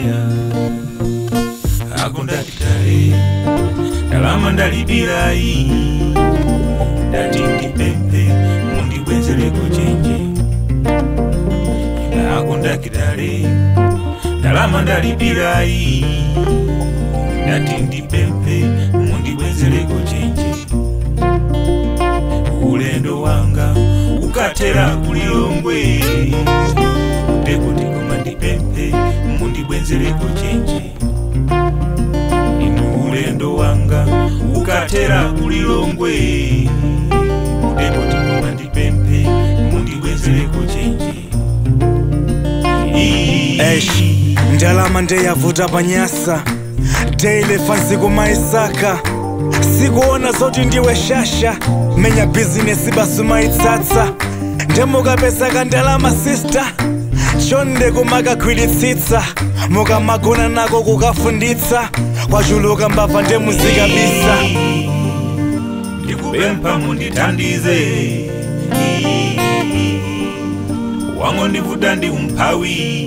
eya akundakitale ndalama ndalibilayi ndati ndipempe mundibwenzereko chenje akundakitale ndalama ndalibilayi ndati ndipempe mundibwenzereko chenje ulendo wanga ukatera kulilongwe ndekuti koma ndipempe mundibwenzereko chenje inu ulendo wanga ukatera kulilongwe ndekuti koma ndipempe mundibwenzereko chenje Eish, ndalama ndeyavuta panyasa ndeilefa nsiku maisaka sikuona zoti ndiwe shasha menya bhizinesi basi maitsatsa ndemukapesaka ndalama sista chonde kumakagwiritsitsa mukamagona nako kukafunditsa kwachuluka mbabva ndemuzikabisa ndikupempha mundithandize wango ndivuta ndi umphawi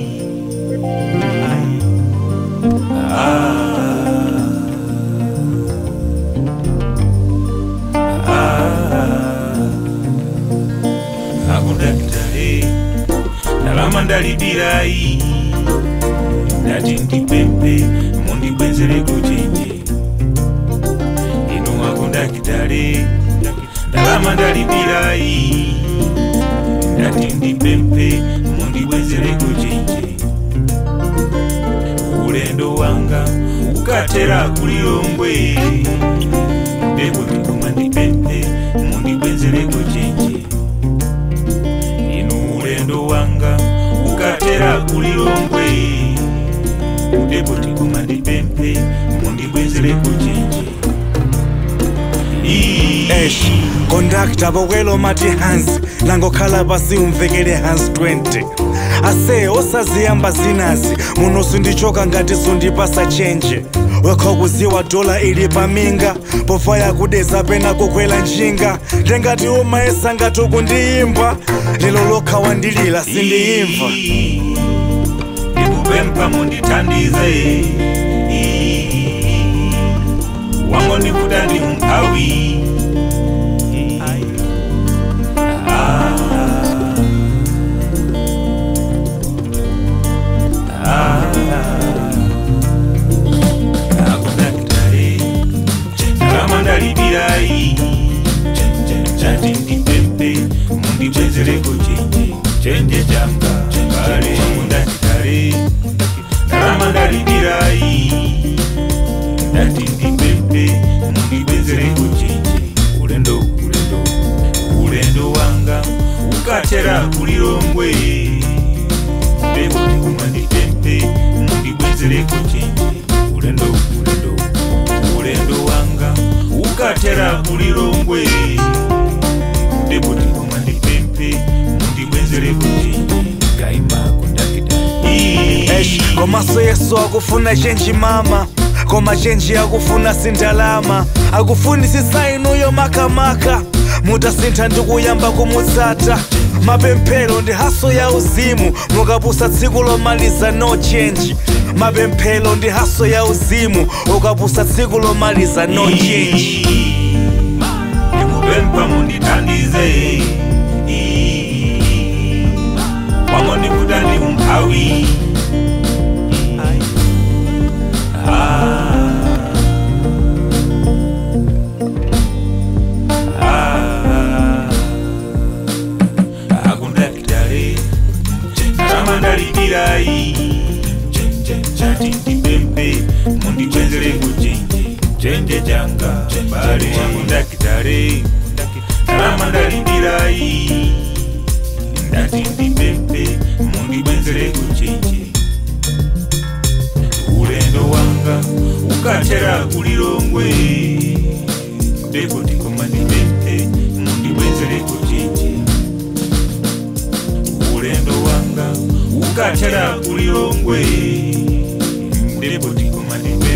akundakitale ndalama ndalibilayi ndati ndipempe mundibwenzereko chenje inu akundakitale ndalama ndalibilayi ndati ndipempe mundibwenzereko chenje ulendo wanga ukatera kulilongwe ndekuti koma ndipempe mundibwenzereko chenje inu ulendo wanga ukatera kulilongwe ndekuti koma ndipempe mundibwenzereko chenje Eish, kondakta bokwelo mati hansi langokhala pasi umvekele hansi 20 ase osaziyamba zinazi muno sindichoka ngati sundipasa chenje wekha kuziwa dola ili paminga pofa yakudeza pena kukwela njinga ndengati umayesa ngati ukundiyimba lelo lokha wandilila sindiyimva ndikupempha mundithandize wango ndivuta ndi umphawi akundakitale ndalama ndalibilayi chati ndipempe mundibwenzereko chenje chenje changa kale akundakitale ndalama ndalibilayi ndati ndipempe mundibwenzereko chenje ulendo ulendo ulendo wanga ukatera kulilongwe ndekuti koma ndipempe mundibwenzereko chenje ulendo ulendo ulendo wanga ukatera kulilongwe ndekuti koma ndipempe mundibwenzereko chenje kaima kundakita Eish, komaso yesu akufuna chenji mama koma chenji akufuna sindalama akufunisisa inuyo makamaka mutasintha ndikuyamba kumutsata mapemphero ndi haso ya uzimu mukapusa tsiku lomaliza no change mapemphero ndi haso ya uzimu ukapusa tsiku lomaliza no change ndikupempha mundithandize wango ndivuta ndi umphawi akundakitale ndalama ndalibilayi chati ndipempe mundibwenzereko chenje chenje changa bale akundakitale ndalama ndalibilayi ndati ndipempe mundibwenzereko chenje ulendo wanga ukatera kulilongwe ndekuti koma ndipempe mundibwenzereko chenje ulendo wanga ukatera kulilongwe ndekuti koma ndipempe